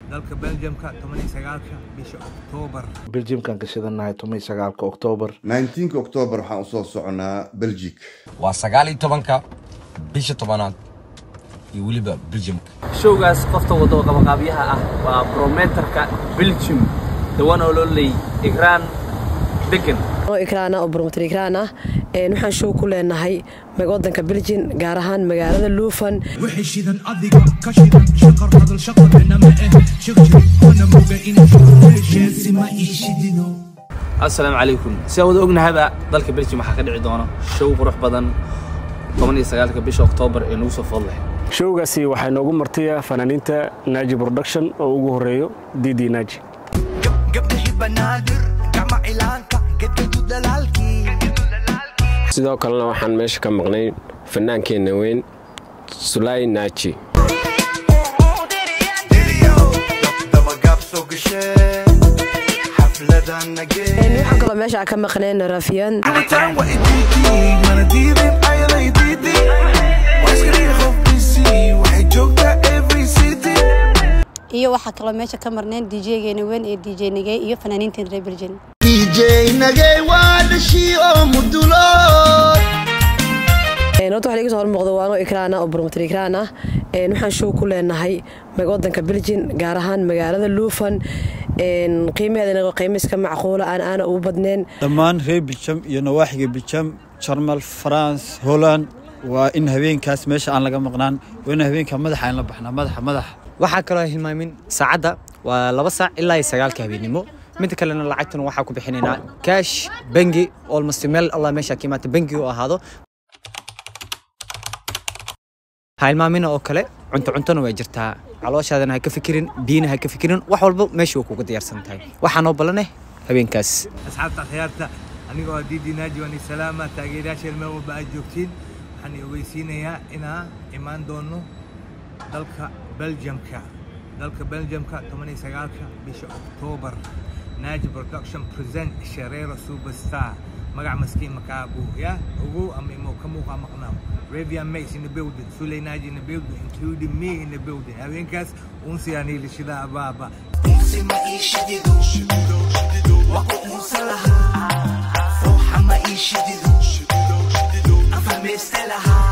dalka belgiumka toban iyo sagaalka bisha oktoobar beljimkan ka shidanahay toban iyo sagaalka oktoobar 19 oktoobar waxaan usoo soconaa belgic waa sagaal iyo tobanka bisha tobanaad iyo weliba beljimka showgaas qofta wada oo qabaqaabyaha ah waa brometerka belgium dawan oo loo leeyay igraan degan ikraana oo bromoter ikraan ah waxaan show ku leenahay wadanka beljin gaar ahaan magaalada luufan wixii shidan adiga ka shidan shaqar hadal shaqadana ma eh shirjir ona moga inay shaqeesheesi ma ii shidino assalaamu calaykum si aan wada ognahaba dalka belgium waxaa ka dhici doona show qurux badan toban iyo sagaalka bisha oktoobar ee nagu soo food leh showgaasi waxaa inoogu martaya fanaaniinta naaji production oo ugu horeeyo didi naaji gabdhihii banaadir gacma cilaanka gedgadu dhalaalkii sidoo kalena waxaan meesha ka maqnay fannaankeenna weyn sulay naaji waxaan kaloo meesha ka maqneen rafiyan iyo waxaa kaloo meesha ka marneen djgeena weyn ee dj nagey iyo fanaaniinteen reer belgian horta waxa iga soo hormuuqda waano ikraana oo bromoter ikraan ah waxaan show ku leenahay wadanka beljin gaar ahaan magaalada luufan qiimaheedana qiimo iska macquula aan aana ugu badneen dhammaan reer bijam iyo nawaaxiga bijam jarmal faranse holland waa in habeenkaas meesha aan laga maqnaan waa in habeenka madaxa aan la baxnaa madaxa madaxa waxaa kaloo hilmaamin saacadda waa laba saac ilaa iyo sagaalka habeenimo midda kalena lacagtuna waxaa ku bixinaynaa kaash bangi olmost meel allah meesha ka imaata bangi u ahaado ha hilmaamina oo kale cunto cuntona way jirtaa calooshaadana ha ka fikirin biyina ha ka fikirin wax walba meesha waa kuga diyaarsan tahay waxaa noo ballaneh habeenkaas asxaabta akhyaarta anigoo ah didi naaji waan salaama taageerayaasha meel walba aad joogtiin waxaan i ogeysiinayaa inaan imaan doono dalka belgiumka dalka belgiumka toban iyo sagaalka bisha oktoobar naaji production present shareero superstar magac maskiin makaabu ya ogow ama imo ka muuqa maqnaaw Ravian Mace in the building, Sule Naji in the building, including me in the building. Haweenkaas unsi aan heli shida abaaba. unsi ma ii shidido waqo unsa lahaa ruuxa ma ii shidido afameyste lahaa